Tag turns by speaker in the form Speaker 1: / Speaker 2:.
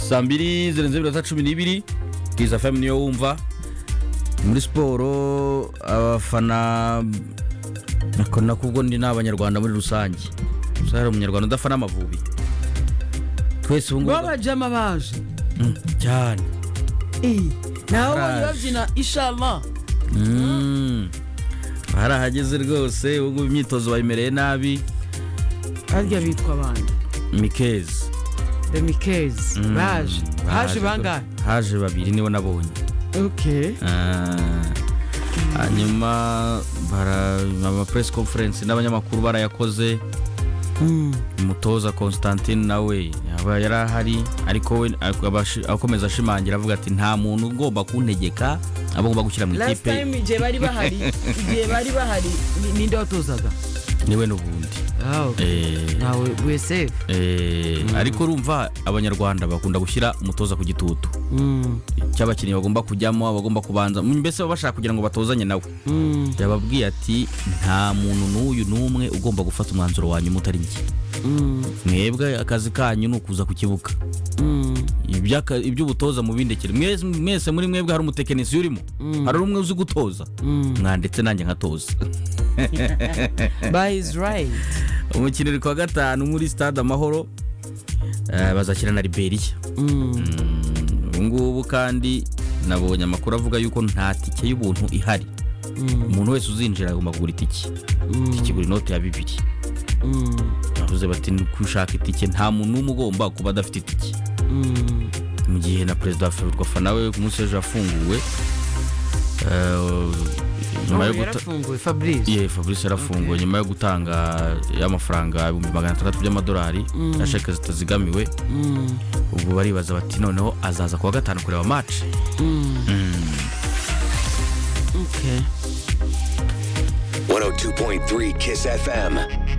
Speaker 1: saa mbiri zirenze iminota cumi n'ibiri bwiza fm niyo wumva muri siporo abafana nako nakubwo ndi n'abanyarwanda muri rusange gusa hari umunyarwanda udafana amavubi twese ubu ngubu
Speaker 2: babajyamo baje
Speaker 1: Mm, cyane
Speaker 2: nawe
Speaker 1: Araje.
Speaker 2: ubonye babyina ishama
Speaker 1: Mm. hari ahageze rwose ubu ngubu imyitozo bayimereye nabi
Speaker 2: harya bitwa abandi
Speaker 1: mikezi
Speaker 2: demikezi
Speaker 1: Mm,
Speaker 2: baje haje bangahe
Speaker 1: haje babiri nibo nabonye
Speaker 2: ok
Speaker 1: Ah, hanyuma bara- ama press conference n'abanyamakuru barayakoze
Speaker 2: Mm.
Speaker 1: umutoza constantine nawe yaba yari ahari ariko we ak- abashi- akomeza ashimangira avuga ati nta muntu ugomba kuntegeka abagomba gushyira mu
Speaker 2: last
Speaker 1: ikipe
Speaker 2: time igihe bari bahari igihe bari bahari ni- ninde watozaga
Speaker 1: niwe n'ubundi
Speaker 2: Ah, okay.
Speaker 1: Eh.
Speaker 2: nawe wese
Speaker 1: Eh, ariko urumva abanyarwanda bakunda gushyira umutoza ku gitutu cy'abakinnyi bagomba kujyamo abagomba kubanza mbese baba bashaka kugira ngo batozanye nawe yababwiye ati nta muntu n'uyu n'umwe ugomba gufata umwanzuro wa nyuma utari njye mwebwe akazi kanyu ni ukuza ku kibuga Iby'aka- iby'ubutoza mubindekere Mwese- mwese muri mwebwe hari umutekinisiye urimo hari umwe uzi gutoza mwanditse nanjye nkatoza
Speaker 2: by is right
Speaker 1: umukino uri ku wa gatanu muri stade amahoro eh, bazakina na liberiya Mm, ubu ngubu kandi nabonye amakuru avuga yuko nta tike y'ubuntu ihari umuntu wese uzinjira agomba kugura itike itike igura inote ya bibiri bavuze bati ni ushaka itike nta muntu n'umwe ugomba kuba adafite itike mu gihe na perezida wa ferwafa nawe ku munsi w'ejo yafunguwe eh, nyuma yo guta
Speaker 2: yarafunguwe fabrice
Speaker 1: ye fabrice yarafunguwe nyuma yo gutanga y'amafaranga ibihumbi magana atandatu by'amadolari ya sheke zitazigamiwe ubwo baribaza bati noneho azaza kuwa gatanu kureba match Mm.
Speaker 3: 102.3 Kiss FM.